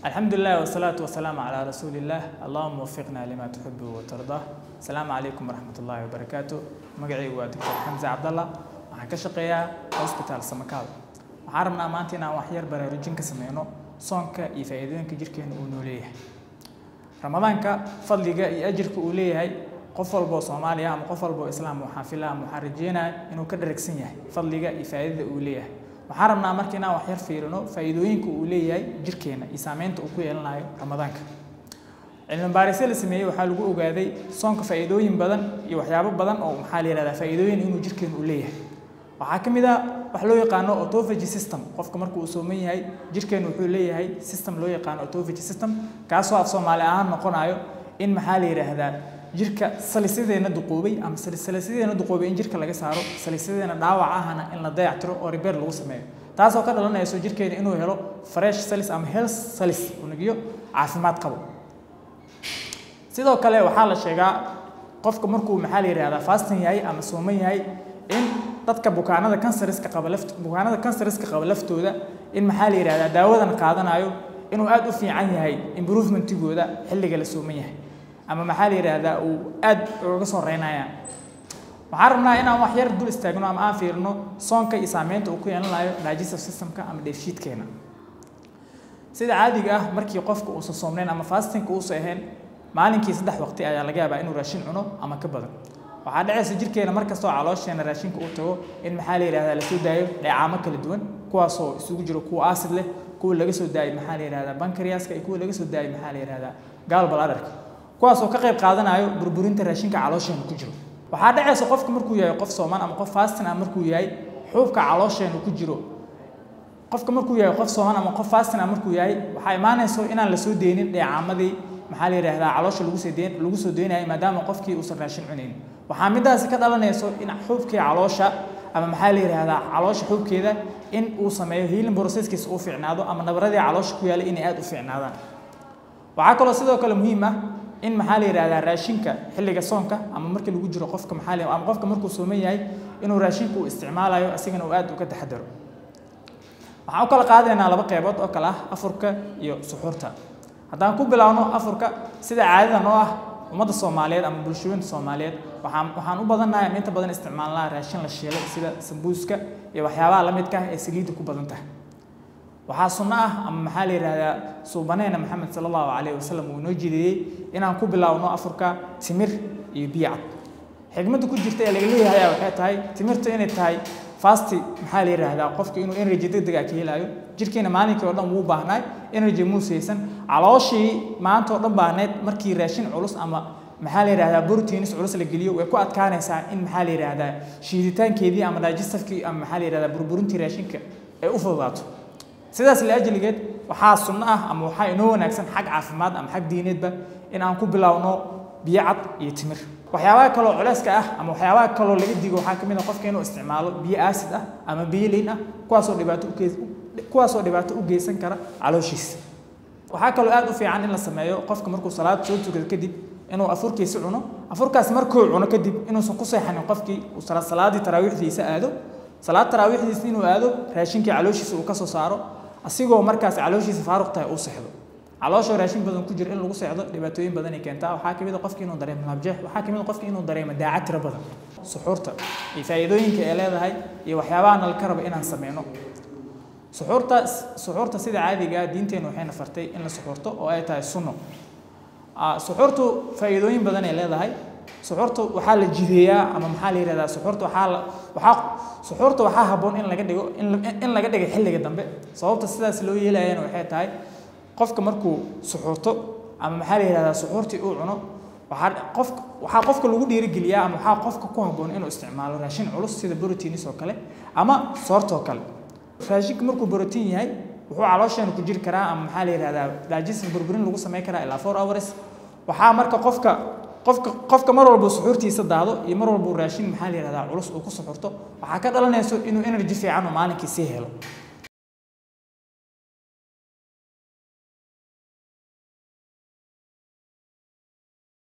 الحمد لله والصلاة والسلام على رسول الله اللهم وفقنا لما تحب وترضاه السلام عليكم ورحمة الله وبركاته مقعي ودكتور حمزة عبد الله waxaan ka shaqeeyaa hospital samakaal waxaan rabnaa maanta inaan waxyar baraarujin ka sameyno soonka iyo faa'iidooyinka jirkeena uu noo leeyahay ramadaanka fadliga iyo ajirka uu leeyahay qof walba oo soomaaliya ama qof walba oo islaam waxaan filaa ama waxaan rajeynayaa inuu ka dharagsan yahay fadliga iyo faa'iidada uu leeyahay waxaan rabnaa marka inaan waxyar fiirino faa'iidooyinka uu leeyahay jirkeena iyo saameynta uu ku yeelanayo ramadaanka cilmi baarisyo la sameeyey waxaa lagu ogaaday soonka faa'iidooyin badan iyo waxyaabo badan oo maxaa la yihahdaa faa'iidooyin inuu jirkeena uu leeyahay waxaa ka mid ah wax loo yaqaano autophagy system qofka marka uu sooman yahay jirkeenu wuxuu leeyahay system loo yaqaano autophagy system kaasoo af soomaali ahaan noqonayo in maxaa la yidhaahdaa jirka salisadeena duqoobay ama salisadeena duqoobay in jirka laga saaro salisadeena dhaawac ahana in la dayactiro oo repair lagu sameeyo taasoo ka dhalanayso jirkeena inuu helo fresh salis ama health salis unugyo caafimaad qabo sidoo kale waxaa la sheegaa qofka markuu maxaa la yidhahdaa fasting yahay ama sooman yahay in dadka bukaanada kansariska qaba laft bukaanada kansariska qaba laftooda in maxaa la yidhahdaa daawadan qaadanayo inuu aad u fiican yahay improvementigooda xilliga la sooman yahay ama maxaa la yidhaahdaa uu aad uga soo reynayaan waxaan rabnaa inaan wax yar dul istaagno ama aan fiirino soonka iyo saameynta uu ku yeelanayo digestive systemka ama dheefshiidkeena sida caadiga ah markii qofka uusan soomnayn ama fastingka uusan ahayn maalinkii saddex waqti ayaa laga yaabaa inuu raashin cuno ama ka badan waxaa dhacaysa jirkeena markastoo caloosheena raashinka uu tago in maxaa la yidhahdaa lasoo daayo dheecaamo kala duwan kuwaasoo isugu jiro kuwa acid leh kuwa laga soo daayay maxaa la yidhahdaa bankariaska iyo kuwa laga soo daayay maxaa la yidhahdaa gaalbaladarka kuwaasoo ka qayb qaadanayo burburinta raashinka caloosheena ku jiro waxaa dhacaysa qofka markuu yahay qof sooman ama qof fastin ah markuu yahay xuubka caloosheena ku jiro qofka markuu yahay qof sooman ama qof fastin ah markuu yahay waxaa imaanayso inaan lasoo deynin dheecaamadii maxaa la yidhahdaa caloosha lagu soo deyn lagu soo deynayay maadaama qofkii uusan raashin cunayn waxaa midaasi ka dhalanayso in xuubkii caloosha ama maxaa la yidhahdaa caloosha xuubkeeda in uu sameeyo healing processkiisa uu fiicnaado ama nabaradii caloosha ku yaallay inay aad u fiicnaadaan waxaa kaloo sidoo kale muhiim ah in maxaa la yidhahdaa raashinka xilliga soonka ama markii lagu jiro qofka maxaa la ama qofka markuu sooman yahay inuu raashinka uu isticmaalayo asigana uu aad uga taxadaro waxaan u kala qaadaynaa laba qeybood oo kale ah afurka iyo suxuurta haddaan ku bilaawno afurka sida caadada noo ah ummadda soomaaliyeed ama bulshooyinta soomaaliyeed waxaan waxaan u badannahay ama inta badan isticmaalnaa raashin la shiilay sida sambuuska iyo waxyaabaha la midka ah ee saliidda ku badan tahay waxaa sunno ah ama maxaa la yidhahdaa suubaneena maxamed sala allahu calayhi wasalam uu inoo jideeyey inaan ku bilaawno afurka timir iyo biyo cad xigmadda ku jirta ee laga leeyahay waxay tahay timirta inay tahay fasti maxaa la yidhaahdaa qofka inuu energy degdeg ah ka helayo jirkeena maalinkii oo dhan wuu baahnaay energy muusaysan calooshii maanta oo dhan baahneyd markii raashin culus ama maxaa la yidhahdaa proteins culus la geliyo way ku adkaanaysaa in maxaa la yidhahdaa shiiditaankeedii ama digestifkii ama maxaa la yidhahdaa burburintii raashinka ay u fududaato sidaas laajligeed waxaa sunno ah ama waxaa inoo wanaagsan xag caafimaad ama xag diineedba in aan ku bilaawno biyo cad iyo timir waxyaabaha kaloo culeyska ah ama waxyaabaha kaloo laga digo waxaa ka mid ah qofka inuu isticmaalo biyo acid ah ama biyo liin ah kuwaasoo dhibaato u geys kuwaasoo dhibaato u geysan kara calooshiisa waxaa kaloo aad u fiican in la sameeyo qofka markuu salaad soo tukado kadib inuu afurkiisa cuno afurkaas markuu cuno kadib inuusan ku seexanin qofkii uu salaadii taraawiixdiisa aado salaad taraawiixdiisa inuu aado raashinkii calooshiisa uu ka soo saaro asigoo markaas calooshiisa faaruq tahay uu seexdo calooshoo raashin badan ku jira in lagu seexdo dhibaatooyin badan ay keentaa waxaa kamid a qofki inuu dareemo nabjeex waxaa kamid a qofki inuu dareemo daacad tiro badan suxuurta iyo faa'iidooyinka ay leedahay iyo waxyaabaha nalka raba inaan sameyno suxuurta suxuurta sida caadiga ah diinteenu waxayna fartay in la suxuurto oo ay tahay sunno suxuurtu faa'iidooyin badan ay leedahay suxuurta waxaa la jideeyaa ama maxaa la yidhahdaa suxuurta waxaa la waxaa suxuurta waxaa habboon in laga dhigo in laga dhigo xilliga dambe sababta sidaas loo yeelayana waxay tahay qofka markuu suxuurto ama maxaa la yidhahdaa suxuurtii uu cuno waxaa qof waxaa qofka lagu dhiirigeliyaa ama waxaa qofka ku habboon inuu isticmaalo raashin culus sida proteins oo kale ama soortoo kale raashinka markuu protein yahay wuxuu caloosheena ku jiri karaa ama maxaa la yidhahdaa digestive burburin lagu samayn karaa ilaa four hours waxaa marka qofka qofka qofka mar walba suxuurtiisa daado iyo mar walba raashin maxaa la yidhahdaa culus uu ku suxurto waxaa ka dhalanayso inuu energy fiican oo maalinkii sii helo